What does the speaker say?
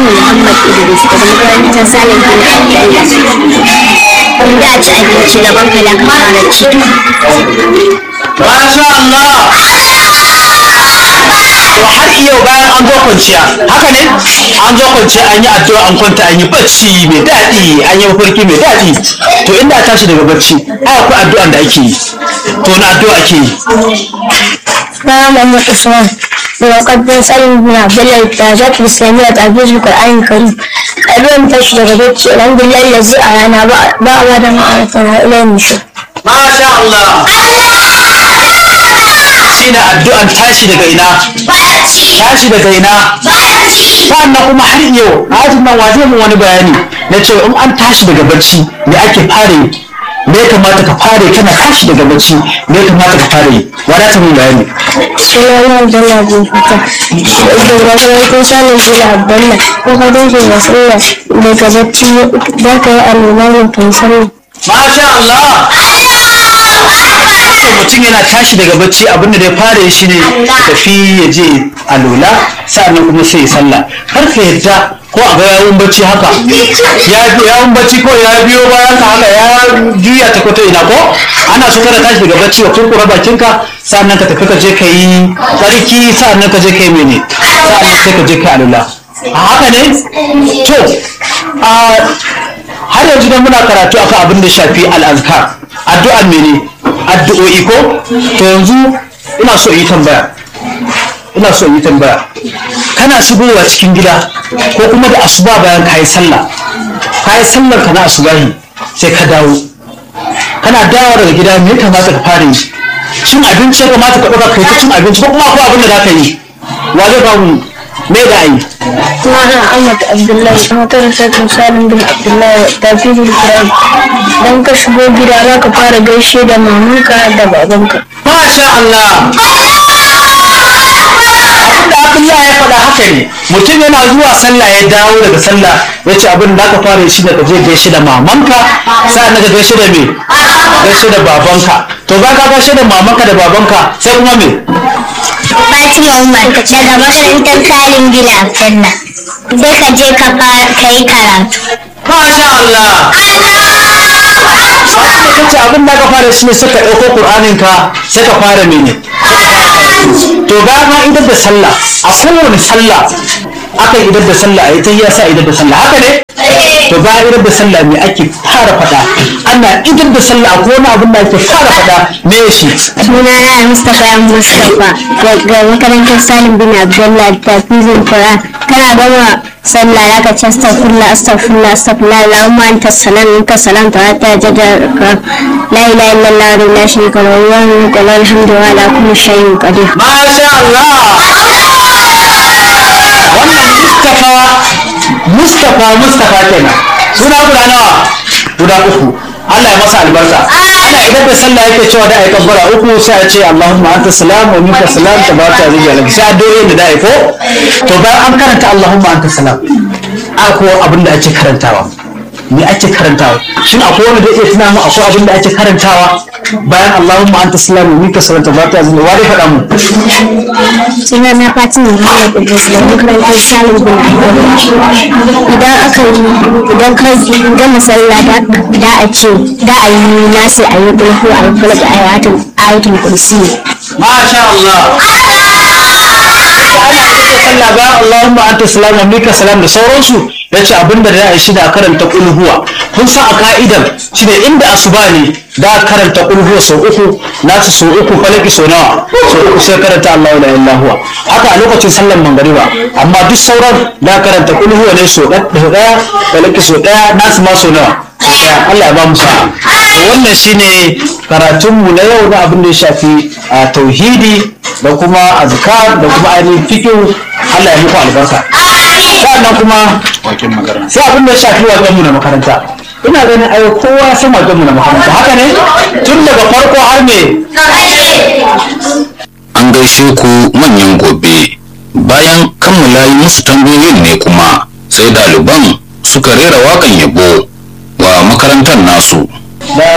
Fatima Muhammad Idris daga makarantar Salim bin Abdullah. Da ci abinci na banka da ka fara ci. Masha Allah! To har yau bayan an zo kwanciya, haka ne? An zo kwanciya an yi addu'a an kwanta an yi bacci mai daɗi, an yi mafarki mai daɗi. To inda a tashi daga bacci, ai akwai addu'an da ake yi. To na addu'a ake yi. Na Muhammad Usman. Muqaddam Salim bin Abdullah da Zaki Islamiyya ta Abdul Qur'an Karim. Abin tashi daga bacci alhamdulillah lazi a rana ba ba ba da ma'arfa na ilayin shi. Masha Allah! Shi ne addu'an tashi daga ina? Tashi daga ina? Sannan kuma har yau, a ajin nan wa zai mun wani bayani na cewa in an tashi daga bacci me ake fara yi? Me ya kamata ka fara yi kana tashi daga bacci me ya kamata ka fara yi? Wada ta mun bayani. Sunana Abdullah bin Fata. Da gwamnatin Salim bin Abdullah. Ko ka dace da sallah daga bacci za ka yi alwala ne kai sallah. Masha Allah! So mutum yana tashi daga bacci abinda da ya fara yi shine tafi ya je alola sa'annan kuma sai ya sallah. Kar ka yadda ko a ga yawun bacci haka ya yawun bacci ko ya biyo bayan ka haka ya juya ta kwato ina ko ana so kana tashi daga bacci wa kurkura bakinka sa'annan ka tafi ka je ka yi tsarki sa'annan ka je ka yi mene sa'annan sai ka je ka yi alola. A haka ne? To, a har yanzu dan muna karatu akan abin da shafi al'azkar addu'a mene addu'o'i ko to yanzu ina so yi tambaya ina so yi tambaya kana shigowa cikin gida ko kuma da asuba bayan kayi sallah kayi sallar ka na asubahi sai ka dawo kana dawo daga gida me ya kamata ka fara yi cin abinci ya kamata ka ɗauka kai ta cin abinci ko kuma akwai abin da za ka yi wa zai ba mu me da ayi Sunana Ahmad Abdullahi. Makarantar Salim bin Abdullahi da Fidul Qur'an. Dan ka shigo gida za ka fara gaishe da mamanka da babanka. Masha Allah! Abinda Abdullah ya faɗa haka ne, mutum yana zuwa sallah ya dawo daga sallah ya ce abin da aka fara shi da ka je gaishe da mamanka, sa'an ka gaishe da me? Gaishe da babanka. To ba ka gaishe da mamanka da babanka sai kuma me? Fatima Umar daga makarantar Salim bin Abdullah. Sai ka je ka fara kai karatu. Masha Allah! Wanda kace abin da aka fara shi ne suka ɗauko Kur'anin ka sai ka fara mene? To bayan ma idar da sallah a kowane sallah aka idar da sallah a ita ya sa idar da sallah haka ne? To bayan idar da sallah me ake fara faɗa? Ana idar da sallah a kowane abin da ake fara faɗa me ya shi? Sunana Mustapha Mustapha daga makarantar Salim bin Abdullah da Fidul Qur'an. Kana gama sallah za ka ce astaghfirullah astaghfirullah astaghfirullah Allahumma anta salam minka salam ta ta jada la ilaha illallah wa la sharika lahu wa lahu alhamdu wa ala kulli shay'in qadir. Masha Allah! Wannan Mustapha Mustapha Mustapha kenan. Suna guda nawa? Guda uku. Allah ya masa albarka. Ana idan da sallah yake cewa da ai kabbara uku sai a ce Allahumma anta salam wa minka salam tabaraka wa ta'ala. Sai addu'o'i da dai ko? To bayan an karanta Allahumma anta salam. Akwai abin da ake karantawa. Me ake karantawa? Shin akwai wanda zai iya tuna mu akwai abin da ake karantawa bayan Allahumma anta salam wa minka salam tabaraka wa ta'ala. Wa dai faɗa mu? Sunana Fatima Muhammad Idris da makarantar Salim bin Abdullah. Idan aka yi idan ka gama sallah da da a ce da a yi nasi a yi kulhu a yi kulhu a yi ayatul ayatul kursi. Masha Allah. Ana ita sallah ba Allahumma anta salam wa minka salam da sauransu yace abinda da ya shi da karanta kulhuwa kun san a ka'idar shi ne inda asuba ne da karanta kulhuwa sau uku nasu sau uku falaki sau nawa sau uku sai karanta Allahu la ilaha huwa haka a lokacin sallar mangariba amma duk sauran da karanta kulhuwa ne sau daya falaki sau daya nasu ma sau nawa Allah ya ba mu sa'a wannan shine karatunmu na yau na abin da ya shafi a tauhidi da kuma azkar da kuma ainihin fikihu Allah ya muku albarka sannan kuma sai abin da ya shafi wajenmu na makaranta ina ganin ayo kowa ya san wajenmu na makaranta haka ne tun daga farko har me an gaishe ku manyan gobe bayan kammala yi musu tambayoyin ne kuma sai ɗaliban suka rera waƙan yabo wa makarantar nasu